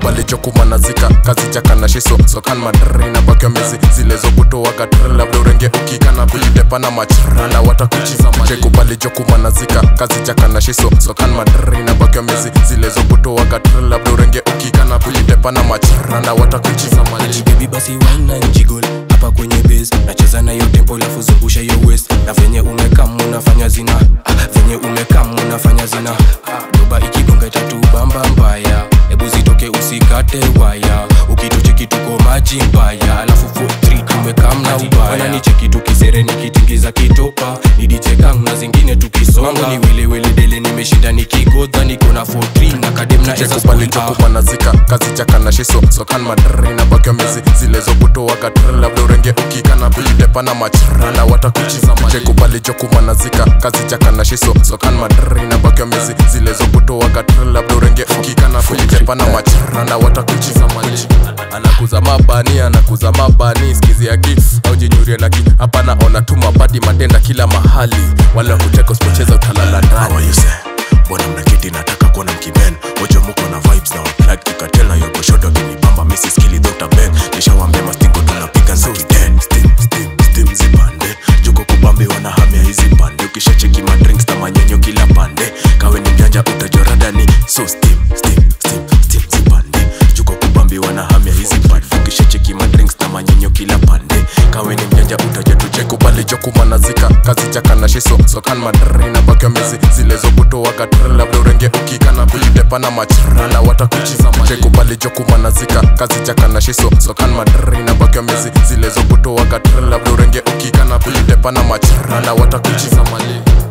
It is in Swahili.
chekubali chokumanazika kazi jakana shiso sokan madraina bakyo mizi zilezokutoaga tr labda urenge ukikana kujitepana machrala watakuchiza chekubali chokumanazika kazi jakana shiso sokan madraina bakyo mizi zilezokutoaga tr labda urenge ukikana kujitepana machrala watakuchiza mali baby basi wine na jiggle hapa kwenye base nacheza na hiyo tempo lafu zungusha hiyo waist na venye umekam unafanya zina ah, venye umekam unafanya zina ah, doba ikigonga tatu bamba mbaya hebu zitoke usikate waya ukitucheki tuko maji mbaya alafu 43 tumekam na ubaya ni cheki tukisere nikitingiza kitopa nidichekang na zingine tukisonga ni welewele dele nimeshinda nikigodha niko na 43 na kadem na esa chekubali spoon, ah. chokumanazika kazi jakana shiso sokan madraina bakyo mizi zilezokutoaga tr labda urenge ukikana kujitepana machrala watakuchiza chekubali chokumanazika kazi jakana shiso sokan madraina bakyo mizi zilezokutoaga tr labda urenge ukikana kujitepana machrala watakuchiza mali anakuza mabani anakuza mabani skizi yaki au jinyurie naki hapa naona tu mabadi matenda kila mahali wale wakuteka usipocheza utalala ndani How are you say? Mbona mnaketi nataka kuona mkiben Wote muko na vibes na waplug kikatel na yoko shodo kinibamba misi skili Dr. Ben Nishawambia mastingo tunapiga za kiden Steam, steam, steam zipande Juko kubambi wanahamia hizi pande Ukishacheki madrinks na manyenyo kila pande Kawe ni mjanja utajorada ni So steam, steam, steam, steam zipande Juko kubambi wanahamia hizi pande Ukishacheki madrinks na manyenyo kila pande Kawe ni mjanja utajatuche chekubali chokumanazika kazi jakana shiso sokan madraina bakyo mizi zilezokutoaga tr labda urenge ukikana kujitepana machrala watakuchiza chekubali chokumanazika kazi jakana shiso sokan madraina bakyo mizi zilezokutoaga tr labda urenge ukikana kujitepana machrala watakuchiza mali